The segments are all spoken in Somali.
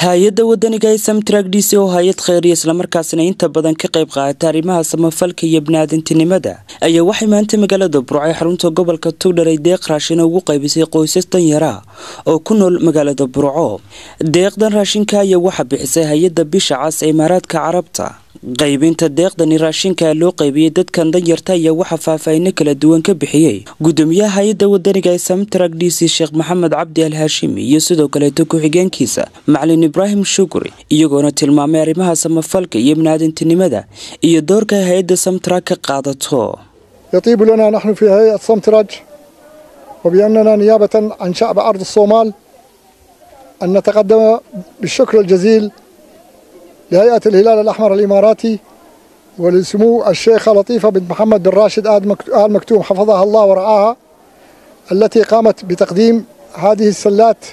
hay-adda wadaniga ee samtrak d c oo hay-ad kheyriya islamarkaasina inta badan ka qayb qaata arrimaha samafalka iyo biniaadantinimada ayaa waxay maanta magaalada burco ee xarunta gobolka tugdhar ay deeq raashina ugu qaybisay qoysas danyara oo ku nool magaalada burco deeqdan raashinka ayaa waxaa bixisay hay-adda bisha cas ee imaaraadka carabta qaybinta deeqdani raashinka loo qaybiyey dadkan danyarta ayaa waxaa faahfaahino kala duwan ka bixiyey gudoomiyaha hay-adda wadaniga ee samtrak d c sheekh maxamed cabdi al haashimi iyo sidoo kaleeto ku-xigeenkiisa macalin ibraahim shukri iyagoona tilmaamay arrimaha samafalka iyo biniaadantinimada iyo doorka ay hay-adda samtrak ka qaadato يطيب لنا نحن في هيئة سمترج وبأننا نيابة عن شعب أرض الصومال أن نتقدم بالشكر الجزيل لهيئة الهلال الأحمر الإماراتي ولسمو الشيخة لطيفة بنت محمد بن راشد آل مكتوم حفظها الله ورعاها التي قامت بتقديم هذه السلات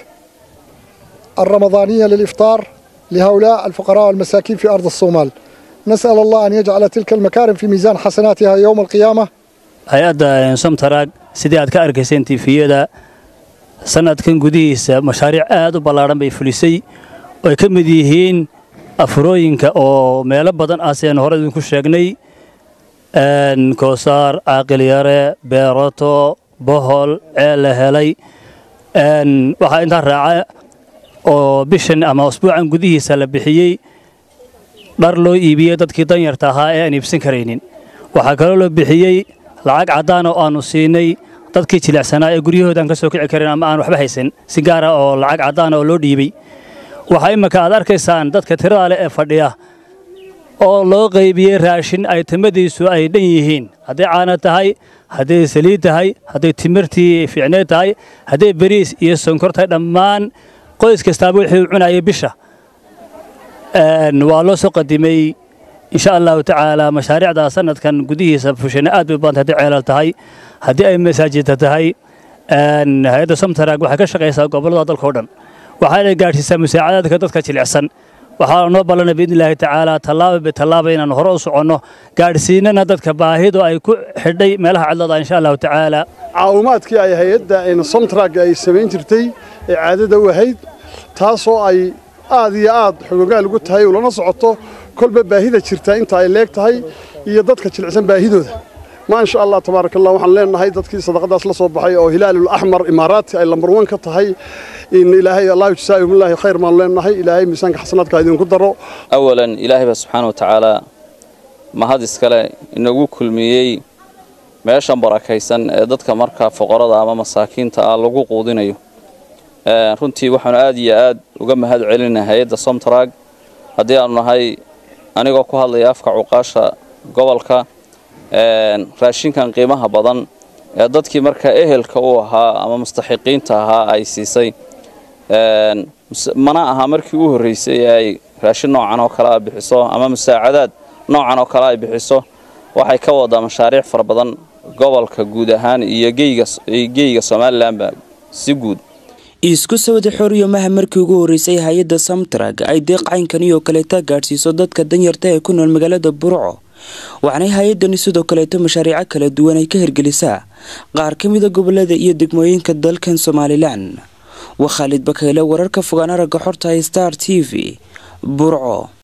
الرمضانية للإفطار لهؤلاء الفقراء والمساكين في أرض الصومال نسأل الله أن يجعل تلك المكارم في ميزان حسناتها يوم القيامة hay-adda somtaraag sidii aad ka arkayseen tifiyada sanadkan gudihiisa mashaariic aad u ballaadhan bay fulisay oo ay ka mid yihiin afurooyinka oo meelo badan ah sidaan hore idinku sheegnay koosaar caaqilyare beeroto bohol ceel la helay waxaa intaa raaca oo bishan ama usbuucan gudihiisa la bixiyey dhar loo iibiyey dadkii danyarta ahaa ee aan iibsan karaynin waxaa kaloo loo bixiyey lacag caddaan oo aannu siinay dadkii jilicsanaa ee guryahooda aan ka soo kici karin ama aan waxba haysan si gaara oo lacag caddaan oo loo dhiibay waxaa imminka aad arkaysaan dadka tirada leh ee fadhiya oo loo qaybiyey raashin ay timadiisu ay dhan yihiin hadday caana tahay hadday saliid tahay hadday timirtii fiicneed tahay hadday beriis iyo sonkor tahay dhammaan qoys kastaaba wixii uu cunayay bisha waa loo soo qadimay insha allahu tacaala mashaariicda sanadkan gudihiisa fushana aad bay u badanta hadday ceelal tahay haddii ay masaajidta tahay hay-adda somtaraag waxay ka shaqaysaa gobollada dalkao dhan waxaana gaadhsiisaa musaacadaadka dadka jilicsan waxaa noo ballanay biidni illaahi tacaala tallaaba bitallaaba inaannu hore u soconno gaadhsiinana dadka baahidu ay ku xidhay meelaha cidlada insha allahu tacaala caawimaadkii ay hay-adda somtaraag ay samayn jirtay ee caadada u ahayd taasoo ay aad iyo aad xogogaal ugu tahay ulana socoto kolba baahida jirta inta ay leeg tahay iyo dadka jilicsan baahidooda maa insha allah tabaaraka allah waxaan leenahay dadkii sadaqadaas la soo baxay oo hilaalul axmar imaaraati ay lambar wan ka tahay in ilaahay allahu jasaa'ihumulaahi khayr baan leenahay ilaahay miisaanka xasanaadka idinku daro awalan ilaahay baa subxaana wa tacaala mahad iskale inagu kulmiyey meeshan barakaysan ee dadka markaa foqorada ama masaakiinta ah lagu quudinayo runtii waxaanu aad iyo aad uga mahad celinay hay-adda somtaraag haddii aanu nahay anigoo ku hadlaya afka cuqaasha gobolka raashinkan qiimaha badan ee dadkii markaa ehelka u ahaa ama mustaxiqiinta ahaa ay siisay mana aha markii u horreysay ee ay raashin noocan oo kale a bixiso ama musaacadaad noocan oo kale ay bixiso waxay ka wadaa mashaariic fara badan gobolka guud ahaan iyo geyga somalilanba si guud isku sawada xoriyamaha markii ugu horreysay hay-adda samtrag ay deeq caynkani oo kaleeta gaadhsiiso dadka danyarta ee ku nool magaalada burco waxaanay hay-addani sidoo kaleeto mashaariico kala duwan ay ka hirgelisaa qaar ka mida gobolada iyo degmooyinka dalkan somalilan waa khaalid bakeyle wararka fogaan aragga xorta star t v burco